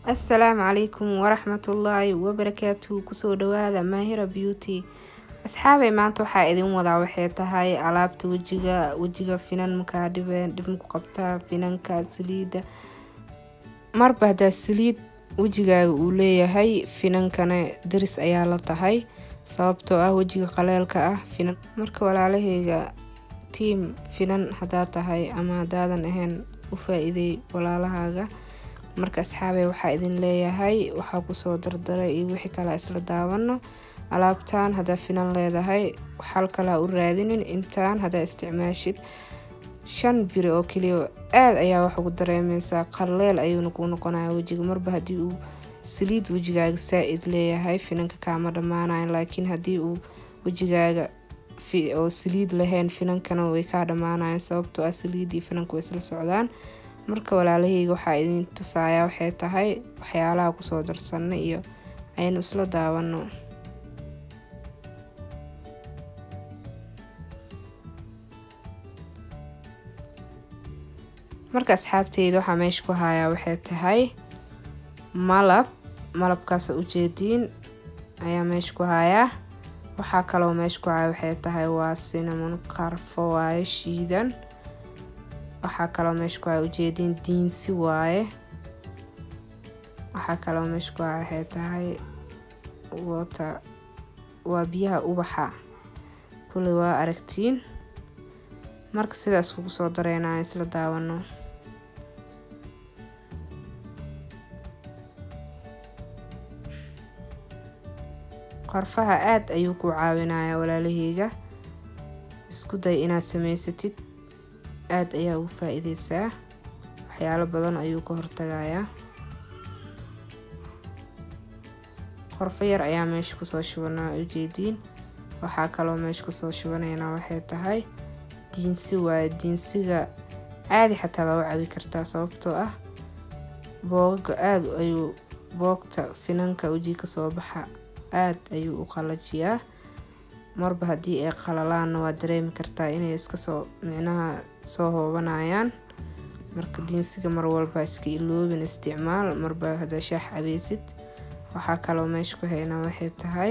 assalaamu calaykum waraxmatullaahi wabarakaatuhu kusoo dhawaada maahira beauty asxaabay maanta waxaa idin wadaa waxay tahay alaabta wejiga wejiga finan makaa dhibeen dhib maku qabtaa finanka saliida marba haddaa saliid wejigaaga uu leeyahay finankana daris ayaa la tahay sababtoo ah wejiga qaleelka ah finan marka walaalahayga tiam finan hadaa tahay ama hadaadan ahayn u faa-iideey walaalahaaga marka asxaabey waxaa idin leeyahay waxaa kusoo dardaray iyo wixii kale isla daawano alaabtan hadaa finan leedahay xal kalaa u raadinin intaan hadaa isticmaashid shan biri oo keliya aada ayaa wax ugu dareemeysaa qaleel ayuuna kuu noqonaya wejiga marba haddii uu saliid wejigaaga saa-id leeyahay finanka kaama dhammaanayan laakiin haddii uu wejigaaga oo saliid lahayn finankana way kaa dhammaanayan sababtoo ah saliidii finanka way isla socdaan marka walaalahayga waxaa idin tusaaya waxay tahay waxyaalaha kusoo darsanay iyo aynu isla daawano marka asxaabteyda waxaa meesha ku hayaa waxay tahay malab malabkaas ujeediin ayaa meesha ku hayaa waxaa kaloo meesha ku haya waxay tahay waa sinamon qarfo waaye shiidan waxaa kaloo meesha ku haya ujeediin diinsi waaye waxaa kaloo meesha ku haya waxay tahay wota waa biyaha ubaxa kuley waa aragtiin marka sidaas kugu soo dareynaya isla daawano qorfaha aada ayuu ku caawinayaa walaalaheyga isku day inaad sameysatid aada ayaa ugu faa-iideysaa waxyaalo badan ayuu ka hortagayaa qorfo yar ayaa meesha kusoo shubanaa ujeediin waxaa kaloo meesha kusoo shubanaynaa waxay tahay diinsi waaye diinsiga caadi xataa baa u cabi kartaa sababtoo ah boogaga aada ayuu boogta finanka wejiga kasoo baxa aada ayuu u qalajiyaa marba haddii ay qalalaanna waa dareemi kartaa inay iskasoo micnaha soo hoobanayaan marka diinsiga mar walba iska iloobin isticmaal marba haddaa shaax cabeysid waxaa kaloo meesha ku haynaa waxay tahay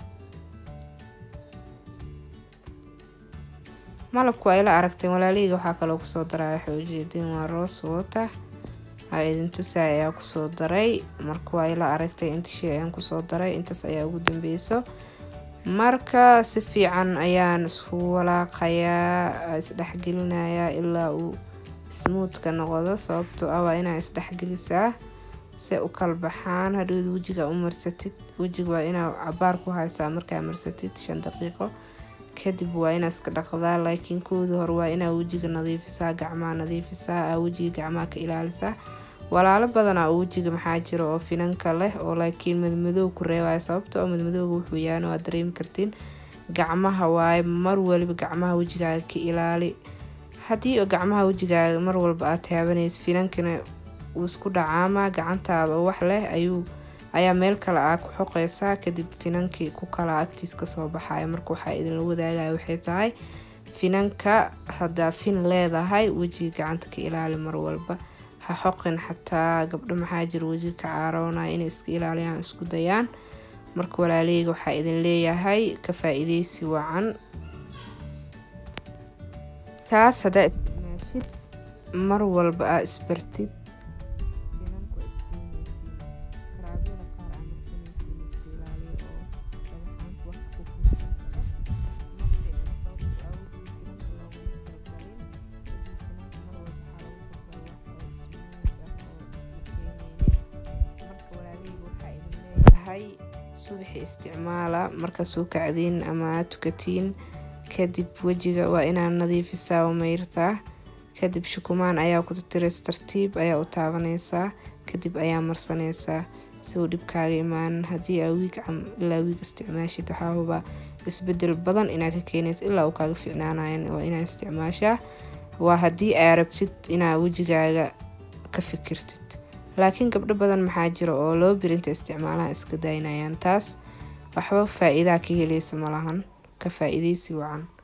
malabku ay la aragteen walaaliheyga waxaa kaloo kusoo daray waxay ujeediin waa roos water aa idin tusaay ayaa kusoo daray marka waa ila aragtay inta shay ayaan kusoo daray intaas ayaa ugu dambeyso marka si fiican ayaan isku walaaqayaa isdhexgelinayaa ilaa uu smuudka noqdo sababtoo ah waa inaa isdhexgelisaa se u kala baxaan hadhowda wejiga u marsatid wejiga waa inaa cabaar ku haysaa markaa marsatid shan daqiiqo kadib waa inaa iska dhaqdaa laakiin koodii hore waa inaa wejiga nadiifisaa gacmaha nadiifisaa aa wejiga gacmaha ka ilaalisaa walaalo badanaa oo wejiga maxaa jira oo finanka leh oo laakiin madmadoow ku reebaya sababta oo madmadooga wuxuu yahan waad dareemi kartiin gacmaha waaye mar waliba gacmaha wejigaaga ka ilaali haddii gacmaha wejigaaga mar walba aad taabanaysa finankana uu isku dhacaama gacantaada oo wax leh ayuu ayaa meel kale aa ku xoqeysaa kadib finankii ku kala agtiis kasoo baxaya marka waxaa idinla wadaagaya waxay tahay finanka haddaa fin leedahay wejiga gacanta ka ilaali mar walba ha xoqin xataa gabdho maxaa jira wejiga ka caaroonaya inay iska ilaaliyaan isku dayaan marka walaaleyga waxaa idin leeyahay ka faa-iideysi wacan taas haddaa isticmaashid mar walba aa isbartid subaxi isticmaala markaas u kacdiin ama aad tukatiin kadib wejiga waa inaad nadiifisaa oo mayrtaa kadib shukumaan ayaa ku tatireys tartiib ayaa u taabaneysaa kadib ayaa marsaneysaa si uu dhibkaaga imaanin haddii aa wiig ilaa wiig isticmaashid waxaa hubaa isbedel badan inaad ka keeneyd ilaa uu kaaga ficnaanayan waa inaad isticmaashaa waa haddii aa rabtid inaad wejigaaga ka fikirtid laakiin gabdho badan maxaa jira oo loo birinta isticmaalaha iska daynayaan taas waxba faa-iidaa ka heleysa malahan ka faa-iideysi wacan